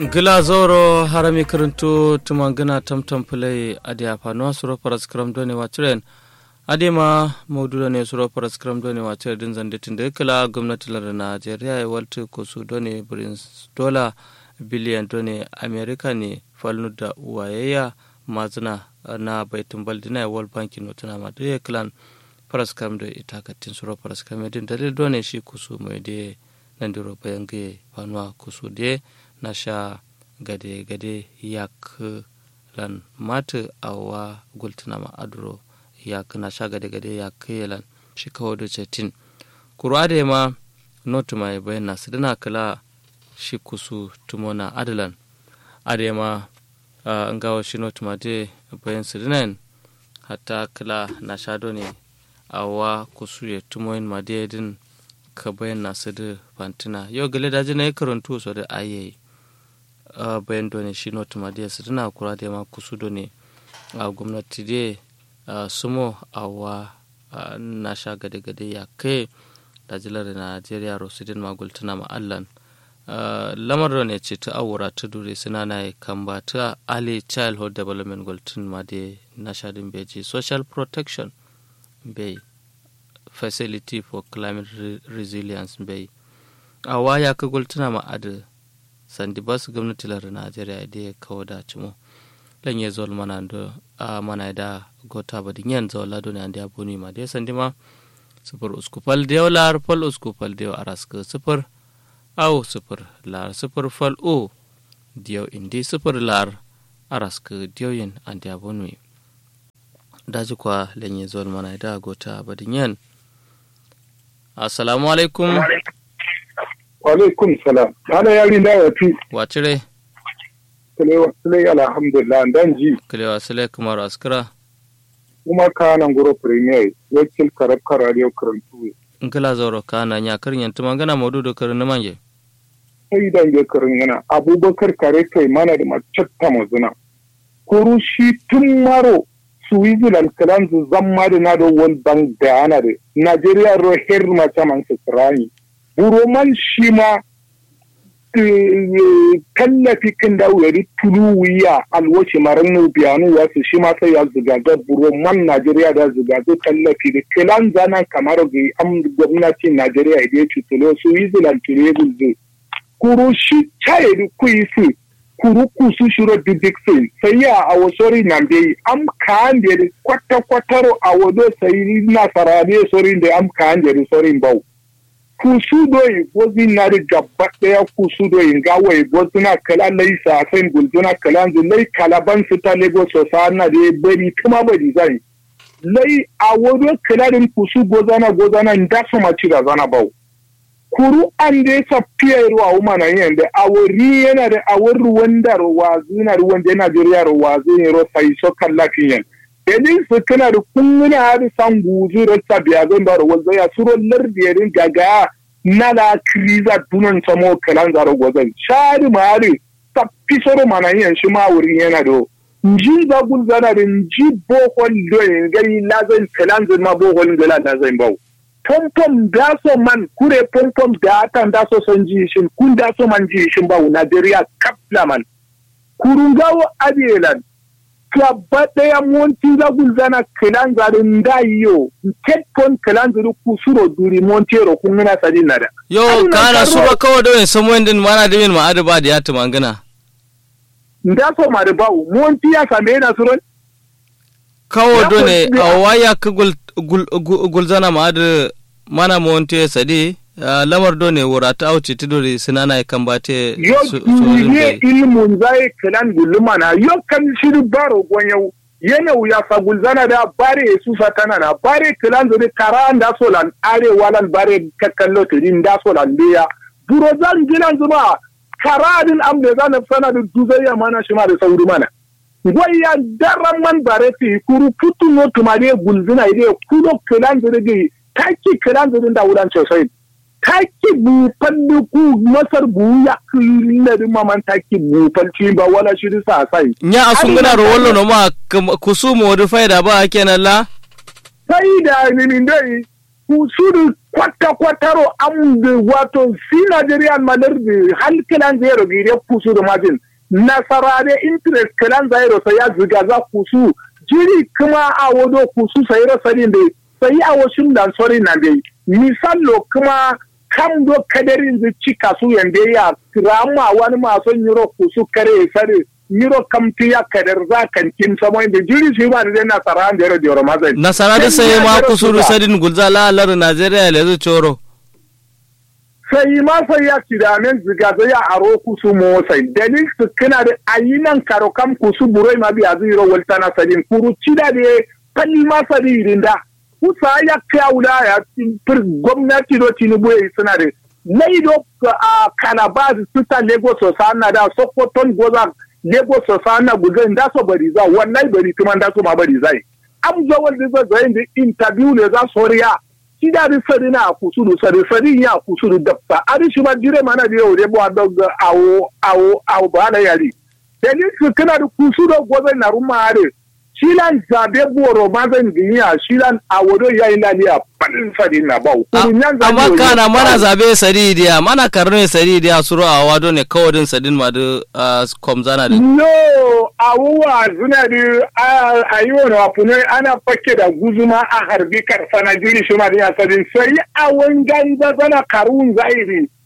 gila zoro harami karanto tumangana tamtam play adi afano suro paras kram doni wachiren adi ma maudu ne suro paras kram doni wachire din zande tinde kala gwamnati lar Najeriya ya walta kusu doni brins dola biliyan doni America ne falnu da wayayya mazina na baitin baldina ya world bank notuna ma da klan paras kram da ita katin suro paras kram din dalil doni shi kusu mai de nan diro bayan ga fanuwa kusu de na sha gade-gade yak lan mata awa gultuna ma aduro yak na sha gade-gade yak lan shi kawo da cetin kuru ade ma notu mai bayan na sidina kala shi kusu tumona adalan ade ma an gawa shi notu ma de bayan sidinan hatta kala na sha ne awa kusu ya tumoyin ma de din ka bayan na sidi fantina yau gale daji na yi karantu so da ayayi Uh, bayan done shi not madiya su tana kura da ma kusu done a uh, gwamnati de uh, sumo a wa na sha gade-gade ya kai da jilar najeriya rosidin magultuna ma'allan lamar ne ce ta awura ta dure suna na kan ba ta ali childhood development gultun ma de na sha din beji social protection bai facility for climate re resilience bai a waya ka gultuna ma'adar sandi basu gwamnati lar najeriya da ya kawo da cimo lan ya zol mana do a mana da gota ba din yan zola do ne andi abuni ma da sandi ma sufur uskupal da lar fal uskupal da araska sufur au sufur lar sufur fal o diyo indi sufur lar araska diyo yin andi abuni daji kwa lan ya zol mana da gota ba din yan assalamu alaikum alaikum salam ana yari da ya fi wacire sule alhamdulillah dan ji kilewa sule kamar askira kuma ka nan guro premier wakil karab radio karantu in kila zauro ka na nya karin yantu magana maudu da karin na manje sai dan je karin yana abubakar kare kai mana da macatta mazuna kuru shi tun maro switzerland kalan zu zamma da na da world bank da yana da nigeria ro her mace man su buroman shi ma tallafi kan da wuri tulu wuya alwace maran nu biyanu wasu shi ma sai ya zugaga buroman Najeriya da zugaga tallafi da kilan zanan kamar ga am gwamnati Najeriya da ya tutulo su yi zilan tule gulze kuru shi chaye da kuyi su kuru kusu shiro didik sin sai ya a wasori nan bai am kan da kwata kwataro a wado sai nasara ne sorin da am kan da sorin bau kusudoyi gozi na da gaba daya kusudoyi ga wai gozi na kala lai sa sai gulzuna kala zu lai kalaban su ta lagos sa na da bari kuma bari zai lai a wado kala din kusu gozana gozana da su ma ci da zana bau kuru an da ya fiye ruwa uma na yin da a wuri yana da a wuri wanda ruwa zina ruwan da Najeriya ruwa zai ro sai so kan lafiyan Benin su kana da kulluna har san guzu da sabiya zan da rawar zaya suro lardiyarin gaga na la kriza dunan samo kalan zaro gozan shari mari ta pisoro mana yin shi ma wurin yana do nji za gul zana da nji bohol do yin gani lazan kalan zan ma bohol gala da zan bau pompom da so man kure pompom da atan da so son ji shin kun da so man ji shin bau Najeriya kapla man kurungawo adelan gaba ɗaya monti lagul zana kilan zarin da yo ketkon kilan zari kusuro duri monti ro kun ngana sadin nada yo kana sura kawo da yin samu din mana da yin ma'adu ba da ya tuma gana nda so ma da bawo monti ya same yana suron kawo do ne a waya ka gul zana ma'adu mana monti sadi Uh, lamar do ne wura ta auce ti dore sinana ya kan bate yo duniye ilmun zai kalan guluma na yo kan shiri baro gonyau yana wuya fa gulzana da bare su satana na bare kalan zuri kara da solan are walan bare kakkallo tirin da solan biya buro zan gilan zuba kara din am da zan sana da duzayya mana shi ma da sauri mana goya daran man bare fi kuru putu no tumare gulzina ide kudo kalan zuri taki kalan zuri da wulan sosai taki bufan ku masar bu ya kullar maman taki bufan ci ba wala shi sa sai nya asungana ro wallo no ma kusumo wadu faida ba kenan la faida ni min dai kusuru kwata kwataro am da wato si Nigerian malar da halkilan zai rabi da kusuru majin nasara da interest kalan zai rosa ya ziga za kusu jiri kuma a wado kusu sai rasarin da sai a wasu dan sori na dai misalo kuma kam do kadarin zai cika su yanda ya rama wani masu yiro kusu kare sare yiro kam tiya kadar za kan kin samo inda jiri shi ba da nasara da yaro da yaro mazai nasara da sai ma kusuru sadin gulza lalar Najeriya le zu coro sai ma sai ya ci da men ziga zai ya aro kusu mo sai dalil su kana da ayinan karo kam kusu burai ma biya zai ro walta na sadin kuru ci da de kalli ma sadin da kusa ya kyaula ya fir gwamnati do tinubu ya suna da laido a kalabaz suta lagos sana da sokoton goza lagos sana guzai da so bari za wallahi bari kuma da so ma bari zai am zo wanda zai zai da interview ne za so riya shi da ri sari na kusuru sari sari ya kusuru dafta ari shi ma dire mana da yau rebo dog awo awo awo ba na yari dalil su kana da kusuru gozai na rumare shilan zabe boro mazan duniya shilan a wado ya yi laliya fadin sadi na bau. Amma kana mana zabe sadi diya mana karno sadi diya suru a wado ne kawadin sadin ma da komzana da. No, awuwa zuna da a yi wani wafune ana fake da guzuma a harbi karfa na jiri shi ma da sadin sai a wangan da zana karun zairi